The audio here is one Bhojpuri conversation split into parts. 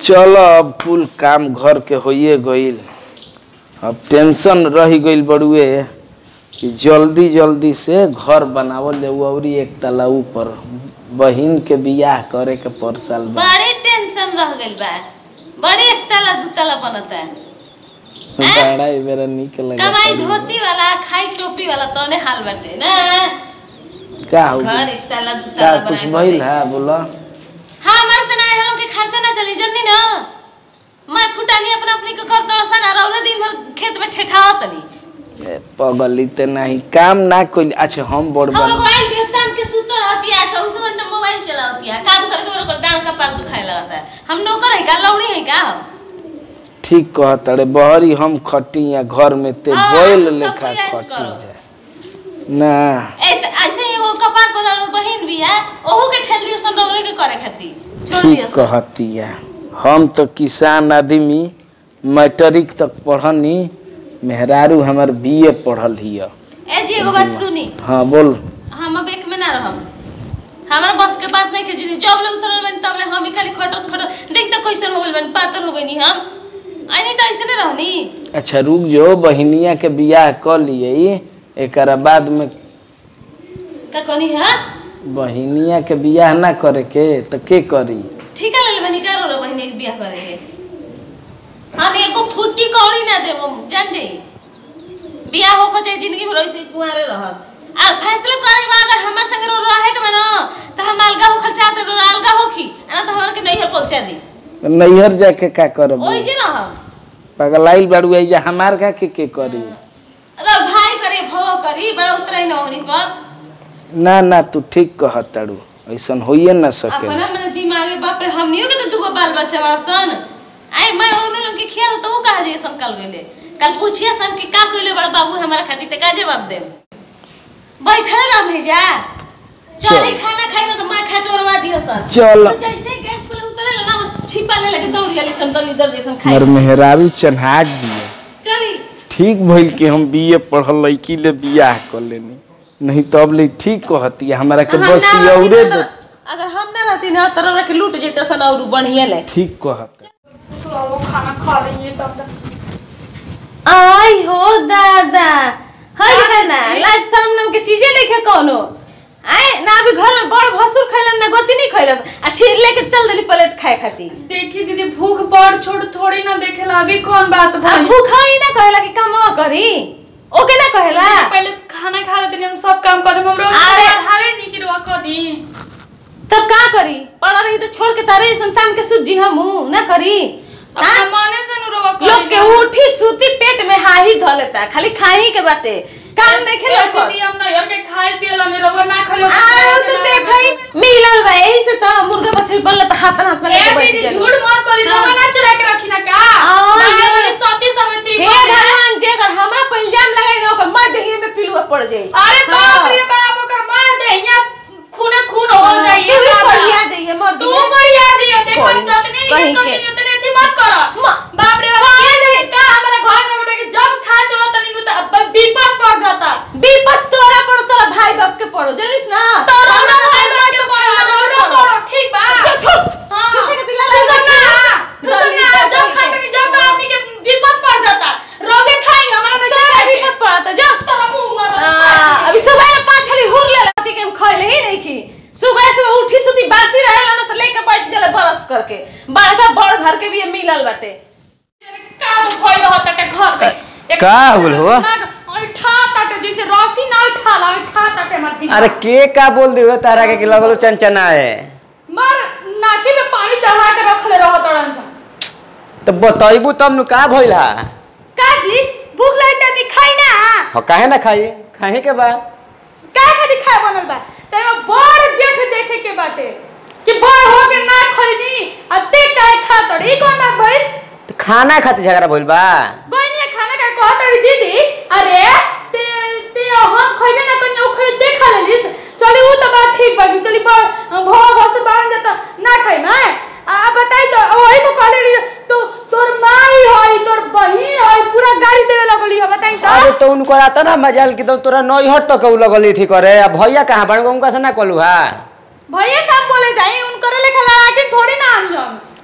चलो अब कुल काम घर के होइए गईल अब टेंशन रह गईल बड़ुए कि जल्दी जल्दी से घर बनावल जाऊ अउरी एक तला ऊपर बहिन के बियाह करे के परसाल बा बड़ी टेंशन रह गइल बा बड़ी एक तला दू तला बनता बड़ा ही मेरा निक लगा कमाई धोती वाला खाई टोपी वाला तने हाल बाटे ना का हो घर एक तला दू का तला कुछ बना भइल है बोला हाँ हमारे से ना हेलो के खर्चा ना चली जन्नी ना मैं फुटानी अपना अपनी के कर दो सन और औरे दिन भर खेत में ठेठाओ तनी ए, पगली ते नहीं काम ना कोई अच्छा हम बड़ हम बन मोबाइल भी तान के सुतर रहती है चौबीस घंटा मोबाइल चलाती है काम करके मेरे को डांड का पैर दुखाए लगता है हम नौकर है का लौड़ी है का हम ठीक कहत रे बहरी हम खटी या घर में ते हाँ, बैल तो सब लेखा कोई ऐसे खटी करो। जाए ना ए त ऐसे ही वो कपार पर और बहन भी है ओहू के ठेल दियो सन रौरे के करे खातिर छोड़ ठीक दियो सन कहती है हम तो किसान आदमी मैट्रिक तक पढ़नी मेहरारू हमार बीए पढ़ल हिय ए जी एगो बात सुनी हाँ बोल हम अब एक में ना रहम हमारा बस के बात नहीं खींची जब ले उतरल बन तब ले हम ही खाली खटत खटत देख तो कैसन हो गइल बन पातर हो गइनी हम आई नहीं तो ऐसे ना रहनी अच्छा रुक जो बहिनिया के बियाह कर लिए एकरा बाद में का कहनी है बहिनिया के बियाह ना करे के तो के करी ठीका ले बनी का रो बहिनी के बियाह करे के हम एको फुट्टी कौड़ी ना देबो जान दे बियाह हो को चाहे जिंदगी भर ऐसे कुंवारे रहत आ फैसला करे बा अगर हमर संग रो रहे के बनो तो हम अलगा हो खर्चा दे रो अलगा होखी ना तो हमर के नैहर पहुंचा दी नैहर जाके का करब ओइ जे ना हम पगलाइल बाड़ू जा हमार का के के करी अगर भाई करे भव करी बड़ा उतरे न होनी पर ना ना तू ठीक कहत ताड़ू ऐसन होइए ना सके अपना मन दिमागे बाप रे हमनियो के तो दुगो बाल बच्चा बड़सन आई मैं ओनो लोग के खिया तो ऊ कहा जे संकल गइले कल पूछिया सन कि का कइले बड़ा बाबू हमारा खातिर ते का जवाब दे बैठल ना भेजा चली चल। खाना खाई ना तो मैं खा के उड़वा दियो सन चल। तो जैसे गैस पे उतरे ना बस छिपा ले लगे दौड़ गेली सन तो इधर जैसन खाई मर मेहरारू चन्हाक दिए चली ठीक भइल कि हम बीए पढ़ल लड़की ले बियाह कर लेनी नहीं तो अब ले ठीक कहती हमारा के हम बस ना रहती औरे ना दे तो- अगर हम ना रहती ना तो रौरा के लूट जैते सन और बढ़िया ले ठीक कहत खाना खा लेंगे तब तक आई हो दादा हई है ना लाज शर्म नाम के चीजें लेके कोनो आए ना अभी घर में बड़ भसुर खैलन ना गोती नहीं खैलस आ छीर लेके चल देली प्लेट खाए खातिर देखी दीदी भूख बड़ छोड़ थोड़ी ना देखेला अभी कौन बात आ भाई भूखा ही ना कहेला कि कमवा करी ओके ना कहेला पहले खाना खा लेते हम सब काम कर हम रोज अरे! हावे नहीं कि रोक दी तब का करी पड़ा रही तो छोड़ के तारे संतान के सुजी हम ना करी अपना हाँ? मने से नु रोक लोग के उठी सूती पेट में हाही ध लेता खाली खाही के बाटे काम नहीं खेला दीदी हम ना यार के खाए पिए लाने रोग ना खलो आओ तो देखई मिलल बा यही से तो मुर्गा बछड़ी बनल त हाथ हाथ में ए लेके बैठ दीदी जाली। झूठ मत बोली हाँ। रोग ना चुरा के रखी ना का आओ, ना ये- बड़ी सती समिति हे भगवान जे अगर हमरा पर इल्जाम लगाई ना ओकर मार देही में पिलुआ पड़ जाई अरे हाँ। बाप रे बाप ओकर मार दे यहाँ खूने खून हो हाँ, जाइए तू भी दादा। बढ़िया जाइए, मर तू दिए। बढ़िया जाइए देखो कहीं- जतनी कहीं हिम्मत के। करती उतने थी मत करो म- बाप रे बाप ये नहीं का हमारे घर में बेटा कि जब खा चलो तनी नु तो विपद पड़ जाता विपत तोरा पड़ो तोरा भाई बाप के पड़ो जलिस ना तो रोना भाई बाप के पड़ो रोना पड़ो ठीक बा जो छोड़ हाँ किसी के दिला तू लगा सुन ना, तू सुन ना, जब खाते में जब आदमी के विपद पड़ जाता रोगे खाएंगे हमारा नहीं तोरा खाएंगे विपत पड़ा था जा तेरा मुंह मारो हाँ, अभी सुबह पाँच छली हुर ले लाती के हम खइले ही नहीं की सुबह से उठी सुती बासी रहेला ना तो लेके बैठ चले बरस करके बड़का बड़ घर के भी ये मिलल बाटे का तो भइल रहता के घर में एक का होल हो? उठा ताटे जैसे रस्सी ना उठाला उठा ताटे मत दिखा। अरे के का बोल दी हो तारा के कि लगलो चंचना है मर नाकी में पानी चढ़ा के रखले रह तड़न सा तो बतैबू तब नु का भइल हा का जी भूख लगी त दिखाई ना हो काहे ना खाई खाए के बा का का दिखाई बनल बा तैमे बड़ जेठ देखे के बाटे कि बड़ हो के ना खइनी आ ते काहे खा तड़ी ई कौन बात भइल तो खाना खातिर झगड़ा भइल बा गइनी खाना का कहत तड़ी दीदी अरे ते ते हम खइबे ना कन्या ओ खइ ते खा लेलिस चली ऊ तो बात ठीक बाकी चली बड़ भो घर से बाहर जाता ना खाई मैं आ बताई तो वही को कहले रही तो तोर माई होई तोर बहिन होई पूरा गाड़ी देवे लगली हो बताई तो अरे तो उनको आता ना मजाल कि तो तोरा नैहर तो कहू लगली ठीक करे अब भैया कहाँ बन उनका से ना कहलू हा भैया सब बोले जाई उनकर लेखा लड़ा के थोड़ी ना हम हम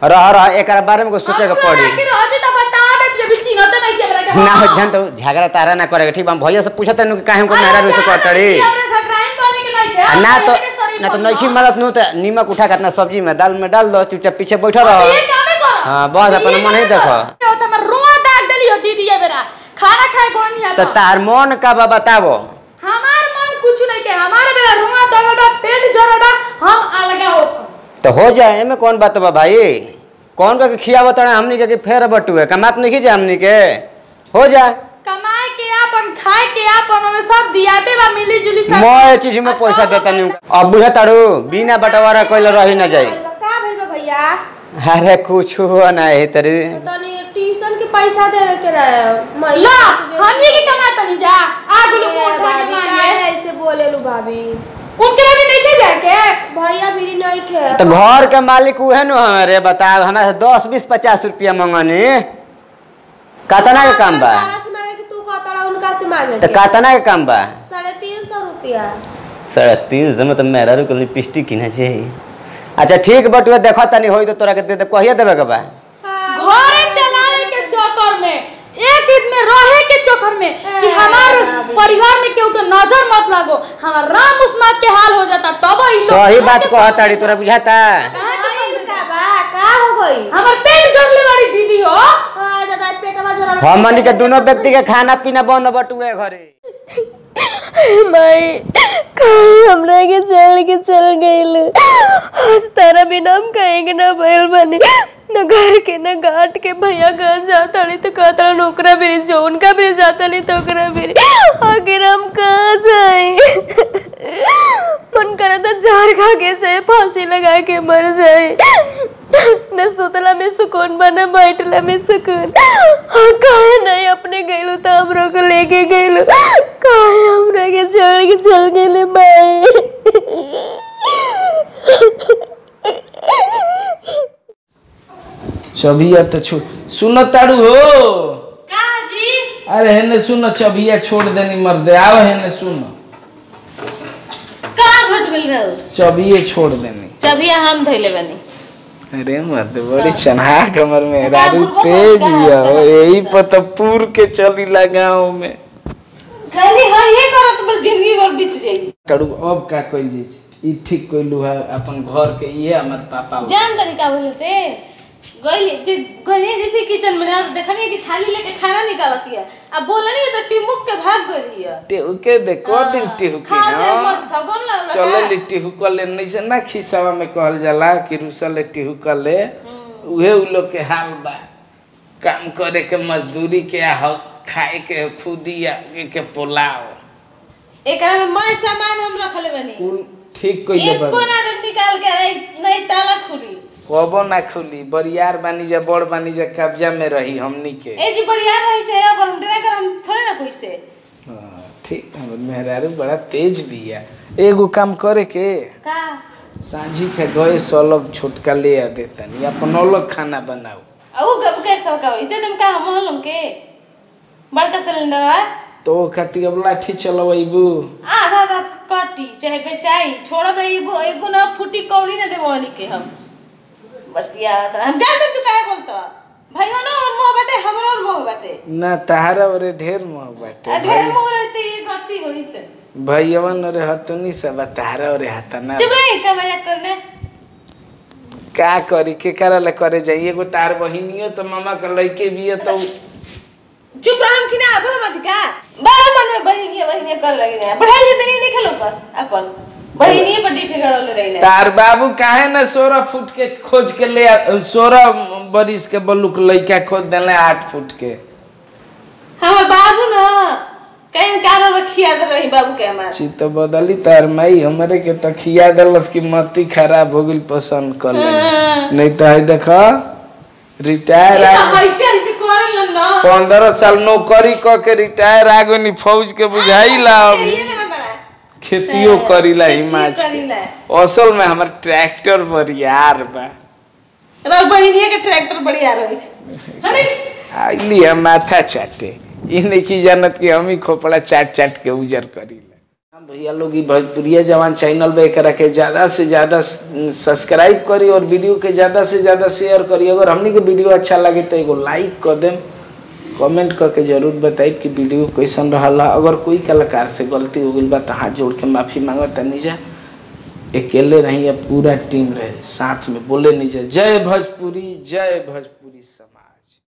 रह रह एकरा बारे में कुछ सोचे के पड़ी आखिर अभी तो बता दे जब चिन्हत नहीं के हमरा के ना हो जान तो झगड़ा तारा ना करे ठीक बा हम भैया से पूछत तनु कि काहे हमको मेहरा रुसे करतड़ी हमरा झगड़ाइन बोले के नहीं आ थे ना तो ना तो नइखी मरत नु त नीमक उठा के अपना सब्जी में दाल में डाल दो चुपचाप पीछे बैठा रह ये कामे कर हाँ, बस अपन मन ही देखो। तो हमर रोआ दाग देली हो दीदी ये बेरा खाना खाए कोनी है तो तार मन का बा बताबो हमार मन कुछ नहीं के हमारे बेरा रोआ दागड़ा पेट जरड़ा हम अलगा होत तो हो जाए एमे कौन बात बा भाई कौन का के खियावत तड़ा हमनी के कि फेर बटुए कमात नहीं जा हमनी के हो जाए कमाए के आपन खाए के आपन में सब दियाते बा मिली जुली सब मैं चीज में पैसा देता नहीं अब बुझा तारू बिना बंटवारा कइल रही ना जाई का भइल बा भैया अरे कुछ हो ना है तरी तनी ट्यूशन के पैसा देवे के रहे ला हम ये के कमाता नहीं जा आग लोग ए, उठा के भाभी मांगे काहे ऐसे बोले लू भाभी उनके लिए भी नहीं खे जाके भैया भी नहीं खे तो घर के मालिक उहे नु हमारे बताओ हमरा से दस बीस पचास रुपया मंगनी कतना के काम बा तारा से मांगे कि तू कहता उनका से मांगे तो के। कतना के काम बा साढ़े तीन सौ रुपया साढ़े तीन सौ में तो मेरा रुकल लिपस्टिक किना चाहिए अच्छा ठीक बटुए देखो तनी होई तो तोरा के दे दे कहिए देबे के बा घरे चलावे के चक्कर में एक ईद में रहे के चक्कर में कि ए, हमार भाभी। परिवार में केहू के नजर मत लागो हमार राम उस्मात के हाल हो जाता तब ही लोग सही घर बात के कह ताड़ी तोरा बुझाता कहाँ के भाई, समझे? का बा का हो गई हमार पेट जगले वाली दीदी हो आ दादा पेटवा जरा हमनी के दोनों व्यक्ति के खाना पीना बंद बटुए घरे माई कहीं हमरा के चल के चल गइल आज तारा बिना हम कहेंगे ना भइल बने न घर के न घाट के भैया कहाँ जाता नहीं तो कहता नौकरा भी जो उनका भी जाता नहीं तो ओकरा भी आखिर हम कहाँ जाए मन करे तो जार खा के से फांसी लगा के मर जाए न सुतला में सुकून बना बैठला में सुकून हाँ, काहे नहीं अपने गइलू तो हमरो को लेके गइलू काहे हमरा के छोड़ के चल गेले चबिया तो छोड़ सुन तारू हो का जी अरे हेने सुन चबिया छोड़ देनी मर्दे आओ हेने सुन का घट गेल रहो चबिए छोड़ देनी चबिया हम धइले बनी अरे मत बड़ी चन्हा कमर में का रारू बुढ़बो तेज का हिया हो चला यही पता पूर के चली गाँव में खाली हाँ ये करत पर जिंदगी भर बीत जाई करू अब का कइल जी ई ठीक कइलू है अपन घर के ये हमर पापा हो। जान तनी का होई होते गई जे गई जैसे किचन में ना देखनी कि थाली लेके खाना निकालती है अब बोलनी तो टिमुक के भाग गई है टेहू के दे को दिन टेहू के खा जाए हाँ। मत भगवान ला चले ली टेहू कर ले नहीं से ना खिसावा में कहल जाला कि रुसल टेहू कर ले उहे उ लोग के हाल बा काम करे के मजदूरी के आ हक खाए के खुदी आगे के पोलाव एकरा में मैं सामान हम रखले बनी कुल ठीक कइले एक बा कोना जब निकाल के नहीं नहीं ताला खुली कबो ना खुली बरियार बानी जा बड़ बानी जा कब्जा में रही हमनी के ए जी बढ़िया रही छे अगर हम डरे कर हम थोड़े ना कोई से हाँ, ठीक हमर मेहरारू बड़ा तेज बिया एगो काम करे के का सांझी के गए सलग छोटका ले आ देतनी अपन अलग खाना बनाओ औ गब गैस तो का इते तुम का हम हलम के बड़का सिलेंडर है तो ओ खातिर अब लाठी चलबू आधा आधा कटी चाहे बेचाई छोड़ दे एगो एगो ना फूटी कौड़ी ना देबो वाली के हम बतिया त हम जानते तू काहे बोलता भाई ना और मोह बाटे हमरो और मोह बाटे ना तहारा ओरे ढेर मोह बाटे आ ढेर मोह रहते ये गति होई त भैयवन ओरे हतुनी सब तहारा ओरे हतना चुप रही का मजाक करने का करी के करल करे जाई एगो तार बहिनियो तो मामा के लइके बिया तो चुप रह हम खिना बोल मत का बार मन में बहिनी बहिनी कर लगी ना बढ़ाई जे तनी नहीं खेलो पर अपन बहिनी पर डीठे गड़ल रही ना तार बाबू काहे ना सोलह फुट के खोज के ले सोलह बरिस के बलुक लइका खोज देले आठ फुट के हमर बाबू ना कहीं कारण में खिया दे रही बाबू के हमार ची तो बदली तार माई हमरे के तो खिया दलस की मती खराब हो गइल पसंद कर ले नहीं तो है देखा रिटायर ये आ तो हइसे हइसे करल ना पंद्रह साल नौकरी क के रिटायर आ गनी फौज के बुझाइला अभी ये ना हमारा खेतियो करीला खेतियो हिमाच करीला। असल में हमर ट्रैक्टर बरियार बा और बहिनिया के ट्रैक्टर बढ़िया रही अरे आइली हम माथा चाटे ई नहीं की जानत कि हम ही खोपड़ा चाट चाट के उजर करीला हाँ भैया लोग ई भोजपुरिया जवान चैनल पे एकरा के ज़्यादा से ज़्यादा सब्सक्राइब करी और वीडियो के ज़्यादा से ज़्यादा शेयर करी अगर हमनी के वीडियो अच्छा लगे तो एगो लाइक कर देम कमेंट करके जरूर बताइब कि वीडियो कैसन रहला अगर कोई कलाकार से गलती हो गई बा तो हाथ जोड़ के माफ़ी मांगत नहीं जा अकेले रही या पूरा टीम रहे साथ में बोले नहीं जा जय भोजपुरी जय भोजपुरी